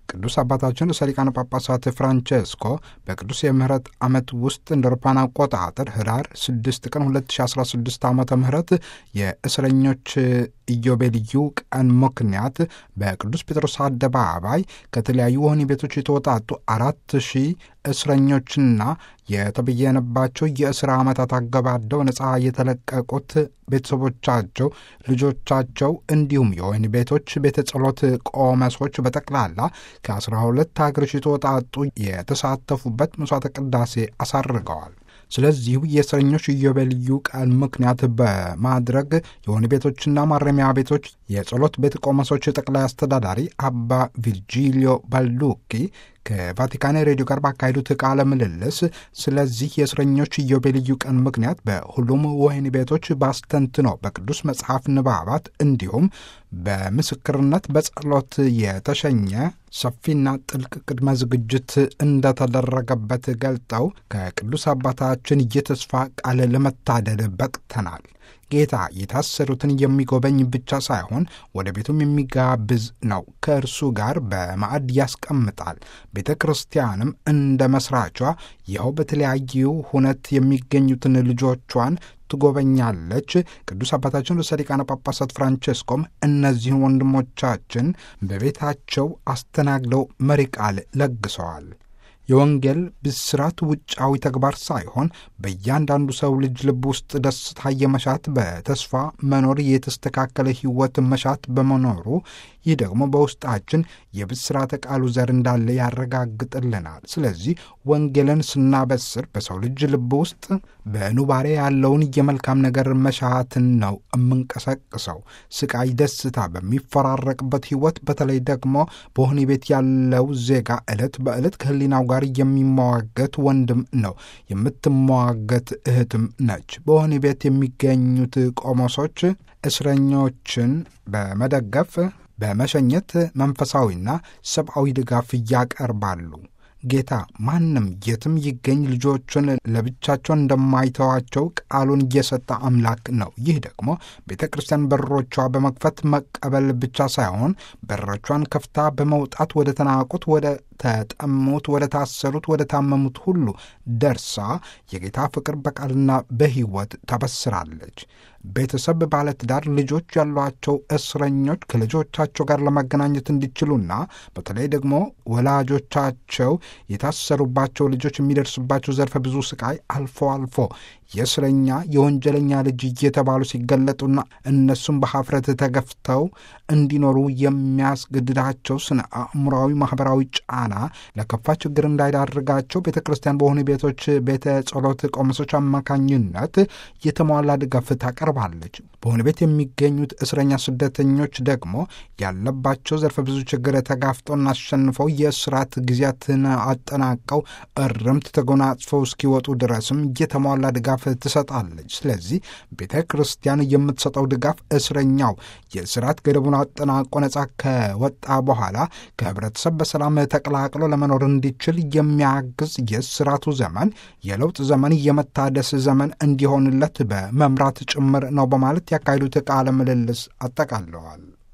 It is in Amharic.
ቅዱስ አባታችን ርዕሰ ሊቃነ ጳጳሳት ፍራንቼስኮ በቅዱስ የምህረት ዓመት ውስጥ እንደ አውሮፓውያን አቆጣጠር ህዳር 6 ቀን 2016 ዓ ም የእስረኞች ኢዮቤልዩ ቀን ምክንያት በቅዱስ ጴጥሮስ አደባባይ ከተለያዩ ወህኒ ቤቶች የተወጣጡ አራት ሺህ እስረኞችና የተበየነባቸው የእስር ዓመታት አገባደው ነፃ የተለቀቁት ቤተሰቦቻቸው፣ ልጆቻቸው እንዲሁም የወህኒ ቤቶች ቤተ ጸሎት ቆመሶች በጠቅላላ ከአስራ ሁለት ሀገሮች የተወጣጡ የተሳተፉበት መስዋዕተ ቅዳሴ አሳርገዋል። ስለዚሁ የእስረኞች ኢዮቤልዩ ቀን ምክንያት በማድረግ የወህኒ ቤቶችና ማረሚያ ቤቶች የጸሎት ቤት ቆመሶች ጠቅላይ አስተዳዳሪ አባ ቪርጂሊዮ ባልዱኪ ከቫቲካን ሬዲዮ ጋር ባካሄዱት ቃለ ምልልስ ስለዚህ የእስረኞች ኢዮቤልዩ ቀን ምክንያት በሁሉም ወህኒ ቤቶች ባስተንትኖ በቅዱስ መጽሐፍ ንባባት እንዲሁም በምስክርነት በጸሎት የተሸኘ ሰፊና ጥልቅ ቅድመ ዝግጅት እንደተደረገበት ገልጠው ከቅዱስ አባታችን የተስፋ ቃል ለመታደል በቅተናል። ጌታ የታሰሩትን የሚጎበኝ ብቻ ሳይሆን ወደ ቤቱም የሚጋብዝ ነው። ከእርሱ ጋር በማዕድ ያስቀምጣል። ቤተ ክርስቲያንም እንደ መስራቿ ይኸው በተለያዩ ሁነት የሚገኙትን ልጆቿን ትጎበኛለች። ቅዱስ አባታችን ርዕሰ ሊቃነ ጳጳሳት ፍራንቼስኮም እነዚህን ወንድሞቻችን በቤታቸው አስተናግደው መሪ ቃል ለግሰዋል። የወንጌል ብስራት ውጫዊ ተግባር ሳይሆን በእያንዳንዱ ሰው ልጅ ልብ ውስጥ ደስታ የመሻት በተስፋ መኖር የተስተካከለ ሕይወት መሻት በመኖሩ ይህ ደግሞ በውስጣችን የብስራተ ቃሉ ዘር እንዳለ ያረጋግጥልናል። ስለዚህ ወንጌልን ስናበስር በሰው ልጅ ልብ ውስጥ በኑባሬ ያለውን የመልካም ነገር መሻትን ነው የምንቀሰቅሰው። ስቃይ፣ ደስታ በሚፈራረቅበት ሕይወት በተለይ ደግሞ በወህኒ ቤት ያለው ዜጋ ዕለት በዕለት ከሕሊናው ጋር የሚሟገት ወንድም ነው፣ የምትሟገት እህትም ነች። በወህኒ ቤት የሚገኙት ቆሞሶች እስረኞችን በመደገፍ በመሸኘት መንፈሳዊና ሰብአዊ ድጋፍ እያቀርባሉ። ጌታ ማንም የትም ይገኝ ልጆቹን ለብቻቸው እንደማይተዋቸው ቃሉን እየሰጠ አምላክ ነው። ይህ ደግሞ ቤተ ክርስቲያን በሮቿ በመክፈት መቀበል ብቻ ሳይሆን በሮቿን ከፍታ በመውጣት ወደ ተናቁት፣ ወደ ተጠሙት፣ ወደ ታሰሩት፣ ወደ ታመሙት ሁሉ ደርሳ የጌታ ፍቅር በቃልና በሕይወት ታበስራለች። ቤተሰብ፣ ባለትዳር፣ ልጆች ያሏቸው እስረኞች ከልጆቻቸው ጋር ለመገናኘት እንዲችሉና በተለይ ደግሞ ወላጆቻቸው የታሰሩባቸው ልጆች የሚደርስባቸው ዘርፈ ብዙ ስቃይ አልፎ አልፎ የእስረኛ የወንጀለኛ ልጅ እየተባሉ ሲገለጡና እነሱም በሀፍረት ተገፍተው እንዲኖሩ የሚያስገድዳቸው ስነ አእምሯዊ፣ ማህበራዊ ጫና ለከፋ ችግር እንዳይዳርጋቸው ቤተ ክርስቲያን በሆኑ ቤቶች ቤተ ጸሎት ቆመሶች አማካኝነት የተሟላ ድጋፍ ታቀርባለች። በሆነ ቤት የሚገኙት እስረኛ ስደተኞች ደግሞ ያለባቸው ዘርፈ ብዙ ችግር ተጋፍጠውና አሸንፈው የእስራት ጊዜያትን አጠናቀው እርምት ተጎናጽፈው እስኪወጡ ድረስም የተሟላ ድጋፍ ትሰጣለች። ስለዚህ ቤተ ክርስቲያን የምትሰጠው ድጋፍ እስረኛው የእስራት ገደቡን አጠናቆ ነጻ ከወጣ በኋላ ከህብረተሰብ በሰላም ተቀላቅሎ ለመኖር እንዲችል የሚያግዝ የእስራቱ ዘመን የለውጥ ዘመን፣ የመታደስ ዘመን እንዲሆንለት በመምራት ጭምር ነው በማለት ያካሄዱት ቃለ ምልልስ አጠቃለዋል።